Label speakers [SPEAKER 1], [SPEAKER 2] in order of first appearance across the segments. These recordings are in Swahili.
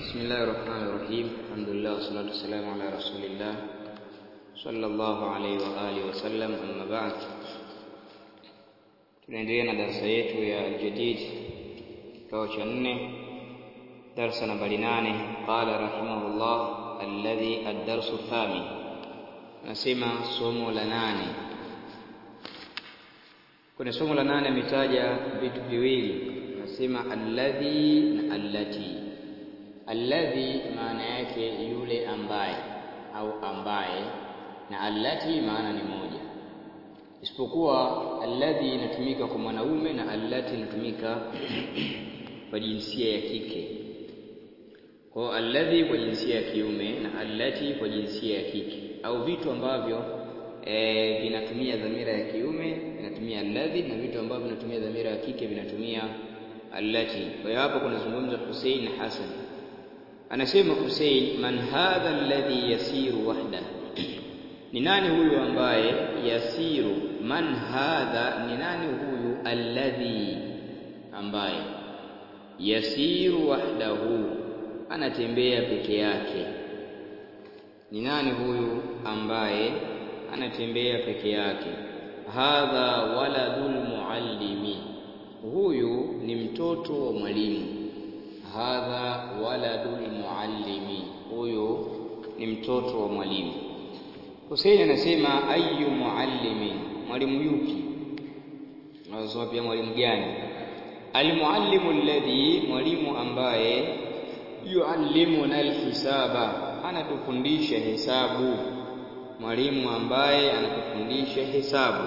[SPEAKER 1] بسم الله الرحمن الرحيم الحمد لله والصلاة والسلام على رسول الله صلى الله عليه وآله وسلم أما بعد tunaendelea na darasa yetu ya aljadid kikao cha nne darsa nambari nane qala rahimahullah alladhi addarsu thamin anasema somo la nane kwenye somo la nane ametaja vitu viwili anasema alladhi na allati alladhi maana yake yule ambaye au ambaye na allati maana ni moja isipokuwa alladhi inatumika kwa mwanaume na allati inatumika kwa jinsia ya kike kwa alladhi kwa jinsia ya kiume na allati kwa jinsia ya kike au vitu ambavyo e, vinatumia dhamira ya kiume vinatumia alladhi na vitu ambavyo vinatumia dhamira ya kike vinatumia allati kwa hiyo hapo kunazungumza Hussein na Hassan anasema Hussein man hadha alladhi yasiru wahda ni nani huyu ambaye yasiru man hadha ni nani huyu alladhi ambaye yasiru wahdahu anatembea peke yake ni nani huyu ambaye anatembea peke yake hadha waladul muallimi huyu ni mtoto wa mwalimu hadha waladul muallimi huyu ni mtoto wa mwalimu Hussein anasema ayu muallimin mwalimu yupi anasema pia mwalimu gani almuallimu alladhi mwalimu ambaye yuallimuna alhisaba anatufundisha hesabu mwalimu ambaye anatufundisha hesabu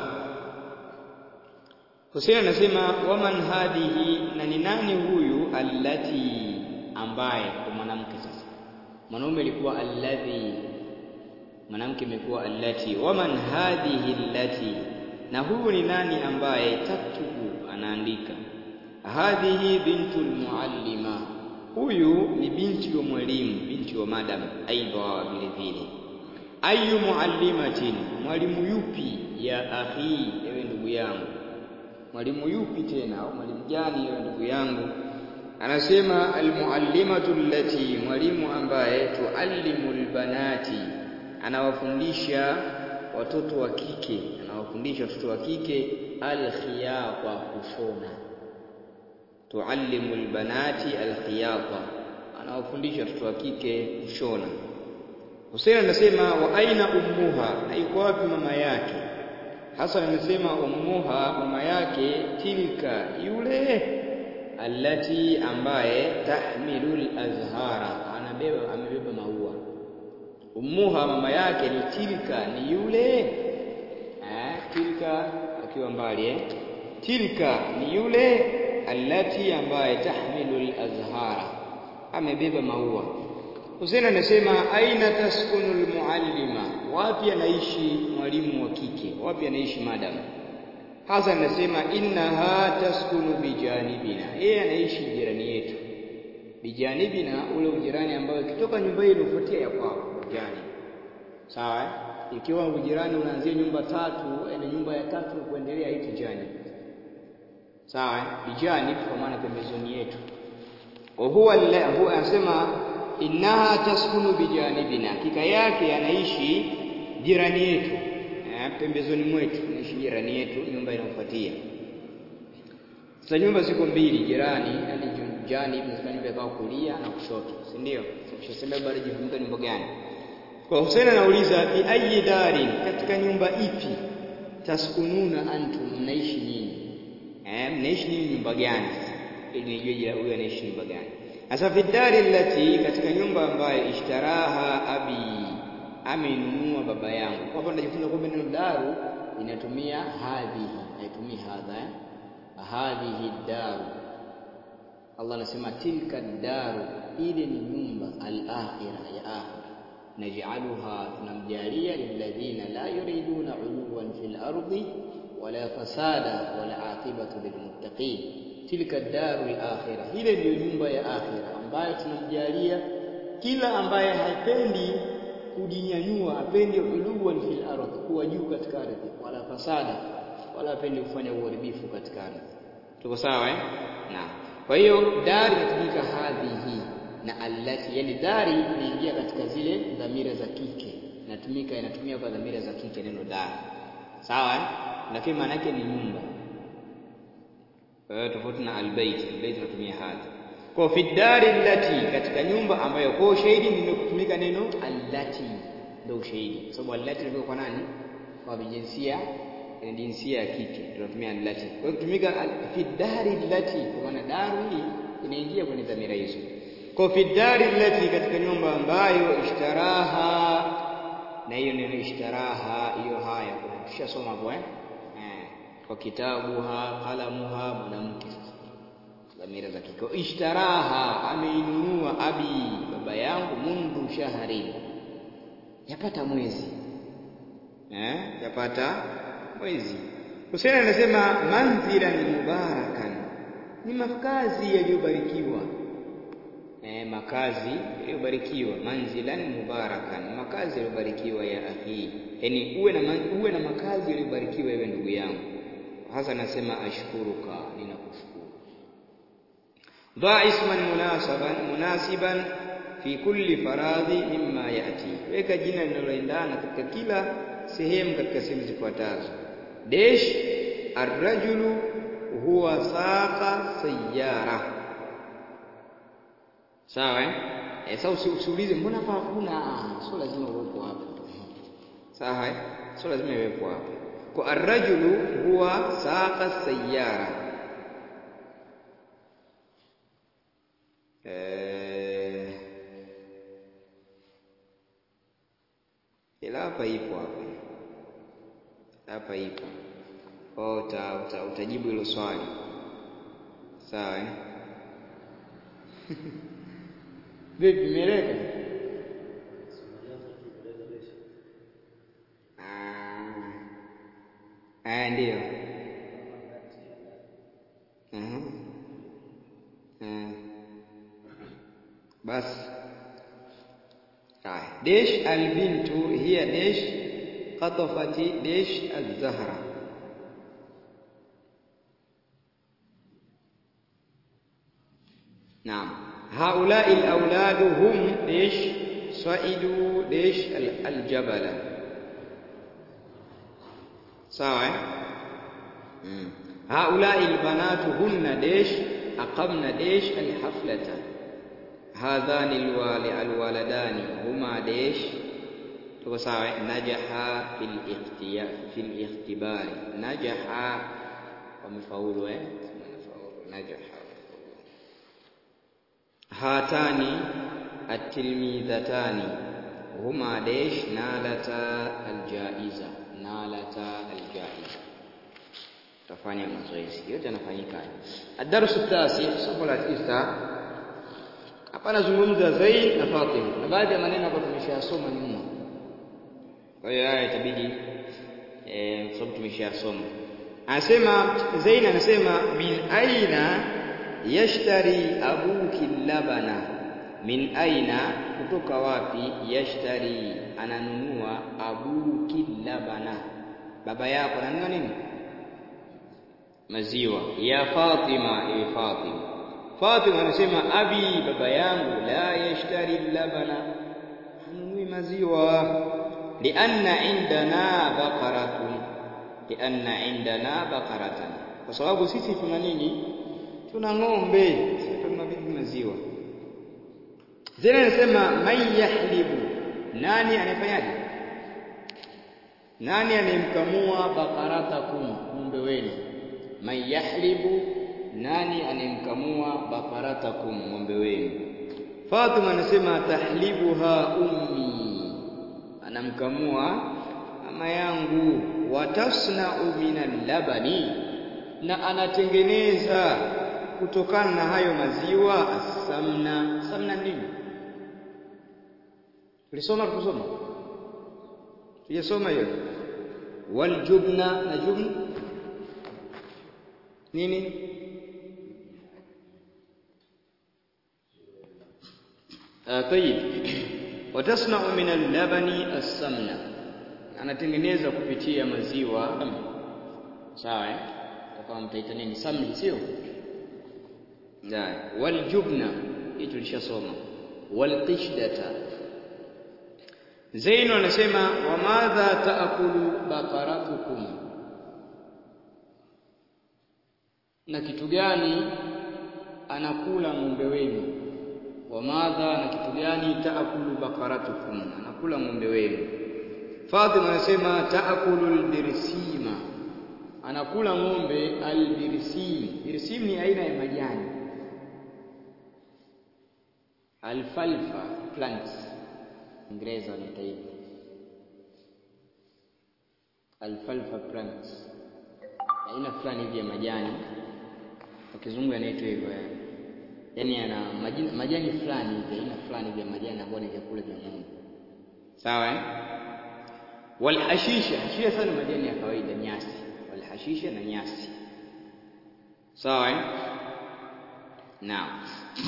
[SPEAKER 1] Hussein anasema waman hadhihi na ni nani huyu allati ambaye kwa mwanamke sasa mwanaume alikuwa alladhi mwanamke imekuwa allati waman hadhihi allati na huyu ni nani ambaye taktubu anaandika hadhihi bintul muallima huyu ni binti wa mwalimu binti wa madam aidha vile vile ayu muallimatin mwalimu yupi ya akhi ewe ndugu yangu mwalimu yupi tena au mwalimu gani ewe ndugu yangu anasema almuallimatu allati mwalimu ambaye tuallimu albanati anawafundisha watoto wa kike anawafundisha watoto wa kike alkhiyata kushona tuallimu albanati alkhiyata anawafundisha watoto wa kike kushona Hussein anasema wa aina ummuha na yuko wapi mama yake Hasan anasema ummuha mama yake tilka yule allati ambaye tahmilul azhara anabeba amebeba maua ummuha mama yake ni tilka ni yule eh tilka akiwa mbali eh tilka ni yule allati ambaye tahmilul azhara amebeba maua Hussein anasema aina taskunul muallima wapi anaishi mwalimu wa kike wapi anaishi madam Hasan anasema innaha taskunu bijanibina yeye anaishi jirani yetu bijanibina ule ujirani ambao ukitoka nyumba hii unafuatia ya kwao jirani sawa ikiwa ujirani unaanzia nyumba tatu na nyumba ya tatu kuendelea hii jirani sawa bijani kwa maana pembezoni yetu wa huwa huwa anasema innaha taskunu bijanibina hakika yake anaishi jirani yetu eh, pembezoni mwetu anaishi jirani yetu nyumba inayofuatia sasa nyumba ziko mbili jirani yani jani nyumba ikawa kulia na kushoto si ndio ukishasema bado jifunga nyumba gani kwa Hussein anauliza bi ayi darin katika nyumba ipi taskununa antum mnaishi nyinyi eh mnaishi nyinyi nyumba gani ili nijue huyu anaishi nyumba gani sasa fi dari allati katika nyumba ambayo ishtaraha abi amenunua baba yangu kwa hapa tunajifunza kwamba neno daru inatumia hadhihi haitumii hadha eh? hadhihi daru Allah anasema tilka daru ile ni nyumba al-akhirah ya akhirah naj'aluha tunamjalia lilladhina la yuriduna 'uluwan fil ardi wala fasada wala aqibatu lilmuttaqin tilka daru al-akhirah ile ndiyo nyumba ya akhirah ambayo tunamjalia kila ambaye hapendi kujinyanyua apendi uluwan fil ardh kuwa juu katika ardhi wala fasada wala apendi kufanya uharibifu katika ardhi tuko sawa eh na kwa hiyo dari inatumika hadhihi na allati, yani dari inaingia katika zile dhamira za kike, inatumika inatumia kwa dhamira za kike neno dari, sawa eh? Lakini maana yake ni nyumba eh, tofauti na albayt. Albayt inatumia hadhi kwa fi dari allati, katika nyumba ambayo kwa ushahidi nimekutumika neno allati, ndio ushahidi, kwa sababu allati ndio kwa nani? Kwa jinsia ni jinsia ya kike tunatumia allati. Kwa hiyo kutumika fi dari allati, kwa maana daru hii inaingia kwenye dhamira hizo. Kwa fi dari allati, katika nyumba ambayo ishtaraha, na hiyo neno ishtaraha, hiyo haya tushasoma hapo eh, kwa kitabuha, qalamuha, mwanamke dhamira za kike. Ishtaraha, ameinunua abi, baba yangu, mundu shahri, yapata mwezi eh, yapata mwezi. Husaini anasema manzilan mubarakan, ni makazi yaliyobarikiwa. Eh, makazi yaliyobarikiwa, manzilan mubarakan, makazi yaliyobarikiwa ya akhi, yaani uwe na uwe na makazi yaliyobarikiwa, ewe ndugu yangu. Hasa anasema ashkuruka, ninakushukuru. Dha isman munasaban munasiban fi kulli faradhi mimma yati, weka jina linaloendana katika kila sehemu katika sehemu zifuatazo Desh arrajulu huwa saqa sayyara. Sawa eh? Eh, sasa usiulize mbona hapa hakuna, sio lazima uwepo hapa. Sawa eh? Sio lazima iwepo hapa. Kwa arrajulu huwa saqa sayyara. Eh, ila hapa ipo hapa hapa ipo kwao, uta, uta, utajibu hilo swali sawa eh? Vipi, imeeleka? Ah, ndio. Basi haya, desh albintu hiya desh qatafati desh az-zahra Naam, haulai al-auladu hum desh saidu desh al-jabala. Sawa eh? Mm. Haulai al-banatu hunna desh aqamna desh al-haflata. Hadhani al-waladani huma desh tuko sawa eh? Najaha fil ikhtiya fil ikhtibari. Najaha wamefaulu eh? Najaha hatani atilmidhatani huma desh nalata aljaiza nalata aljaiza. Tafanya mazoezi yote yanafanyika. Adarsu tasi, somo la tisa. Hapa nazungumza Zaid na Fatima na baadhi ya maneno ambayo tumeshayasoma nyuma, kwa hiyo haya itabidi eh, kwa sababu tumeshayasoma. Anasema Zaid anasema min aina yashtari abuki labana, min aina, kutoka wapi? Yashtari, ananunua abuki labana, baba yako ananunua nini? Maziwa. Ya Fatima, ewe Fatima. Fatima anasema abi, baba yangu, la yashtari labana, hanunui maziwa. Lianna indana baqaratun, lianna indana baqaratan, kwa sababu sisi tuna nini? tuna ng'ombe, tuna maziwa. Zile anasema man yahlibu, nani anayefanyaje? Nani anayemkamua bakaratakum, ng'ombe wenu? Man yahlibu, nani anayemkamua bakaratakum, ng'ombe wenu? Fatima anasema tahlibuha ummi, anamkamua mama yangu. Watasnau minal labani, na anatengeneza kutokana na hayo maziwa asamna. Samna nini? Tulisoma tukusoma, tujasoma hiyo. Waljubna na jubn nini? Tayib, watasnau min allabani assamna, anatengeneza kupitia maziwa. Sawa eh? Kama mtaita nini? Samli, sio? Waljubna hii tulishasoma, walqishdata Zainu anasema wa madha taakulu baqaratukum na kitu gani anakula ng'ombe wenu wa madha na kitu gani taakulu baqaratukum anakula ng'ombe wenu Fatima anasema taakulu albirsima anakula ng'ombe albirsim birsim ni aina ya majani alfalfa plants Ingereza wanaita hivyo alfalfa plants aina fulani hivi ya majani kwa kizungu yanaitwa hivyo yani yaani yana majani, majani fulani hivi aina fulani hivi ya majani ambayo ni vyakula vya ng'ombe sawa eh walhashisha hashisha sana majani ya kawaida nyasi walhashisha na nyasi sawa eh naam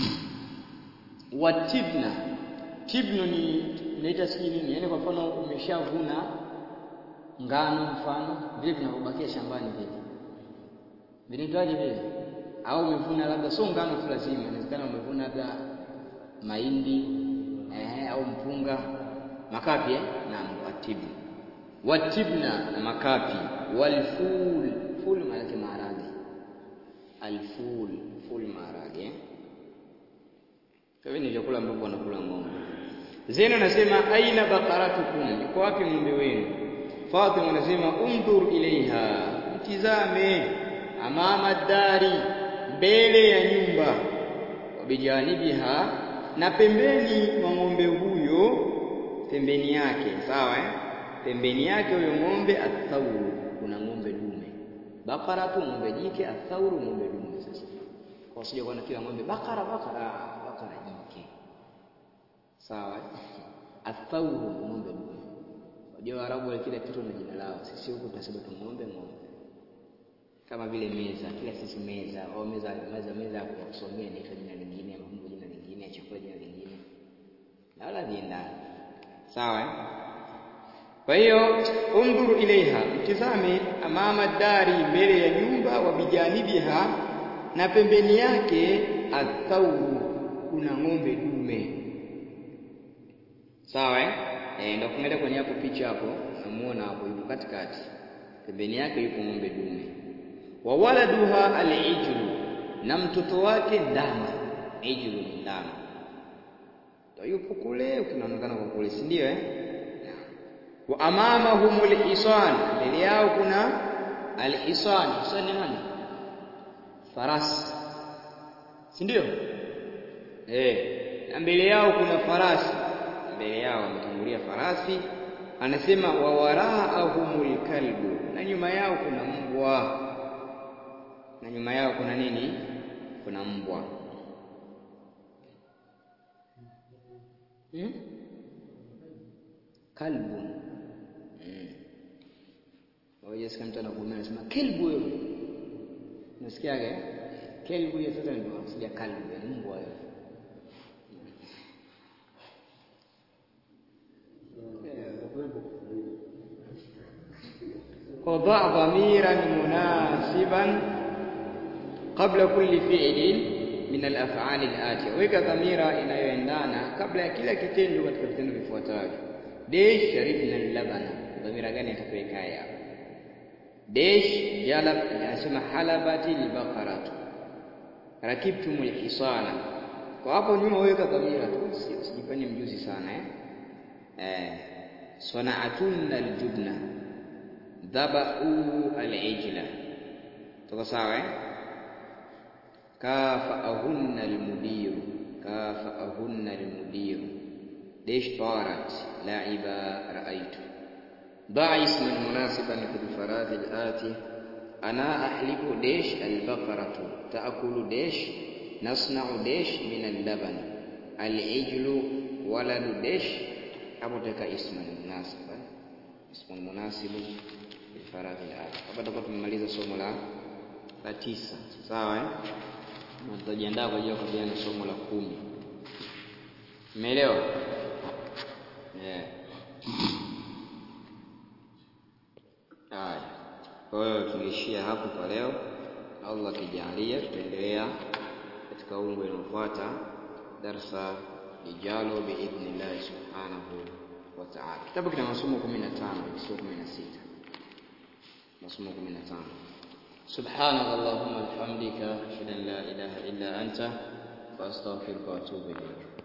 [SPEAKER 1] watibna tibno ni naita sijui nini yaani kwa mfano umeshavuna ngano mfano vile vinavyobakia shambani vile vinaitwaje vile au umevuna labda sio ngano tu lazima inawezekana umevuna labda mahindi eh, au mpunga makapi eh? naam watibna watibna na makapi walful ful maana yake maharage alful ful maharage eh? Kwa hivyo ni vyakula ambavyo wanakula ng'ombe. Zainab anasema aina bakaratukum, iko wapi ng'ombe wenu? Fatima anasema undhur ilaiha, mtizame amama dari, mbele ya nyumba, wabijanibiha, na pembeni mwa ng'ombe huyo, pembeni yake, sawa eh? Pembeni yake huyo ng'ombe athauru, kuna ng'ombe dume. Bakaratu ng'ombe jike, athauru ng'ombe dume. Sasa kwa usije kuona kila ng'ombe bakara bakara bakara jike sawa athauru ng'ombe dume unajua Waarabu wale kila kitu na jina lao sisi huku tunasema tu ng'ombe ng'ombe kama vile meza kila sisi meza au meza meza meza ya kusomea inaitwa jina lingine mambo jina lingine chakula jina lingine na wala viendana sawa eh? kwa hiyo undhuru ilaiha mtizame amama dari mbele ya nyumba wa bijanibiha na pembeni yake athauru kuna ng'ombe dume sawa eh e, ndio kuangalia kwenye hapo picha hapo namuona hapo yupo katikati pembeni yake yupo ng'ombe dume wa waladuha al-ijlu na mtoto wake ndama ijlu ni ndama ndio yupo kule ukinaonekana kwa kule si ndio eh wa amamahumul hisan mbele yao kuna al-hisan hisan ni nani farasi si ndio eh na mbele yao kuna farasi mbele yao wametangulia farasi anasema wa waraahumul kalbu na nyuma yao kuna mbwa na nyuma yao kuna nini kuna mbwa hmm? kalbu hmm. wajasikia mtu anakuumia anasema kelbu wewe unasikiaga kelbu hiyo sasa ndio unasikia kalbu ya mbwa hiyo وضع ضميرا مناسبا قبل كل فعل من الافعال الاتيه weka dhamira inayoendana kabla ya kila kitendo katika vitendo vifuatavyo dash sharibna labana dhamira gani itapeleka hapa dash jalab anasema halabati albaqaratu rakibtum alhisana kwa hapo nyuma weka dhamira tu usijifanye mjuzi sana eh eh sana'atunna aljubna dhabahu al-ijla tuko sawa eh kafaahunna al-mudir kafaahunna al-mudir ليش طارت لعبا رأيت ضع اسما مناسبا في الفراغ الآتي أنا أحلب ديش البقرة تأكل ديش نصنع ديش من اللبن العجل ولد ديش أبوتك اسما مناسبا اسم مناسب الفراغ الآتي hapa tutakuwa tumemaliza somo la la tisa sawa eh na tutajiandaa kwa ajili ya kukabiliana na somo la kumi umeelewa yeah. haya kwa hiyo tumeishia hapo kwa leo Allah akijalia tutaendelea katika ungo inayofuata darsa lijalo biidhnillahi subhanahu wa ta'ala. Kitabu kina masomo 15 sio 16, masomo 15. سبحانك اللهم وبحمدك اشهد ان لا اله الا انت واستغفرك واتوب اليك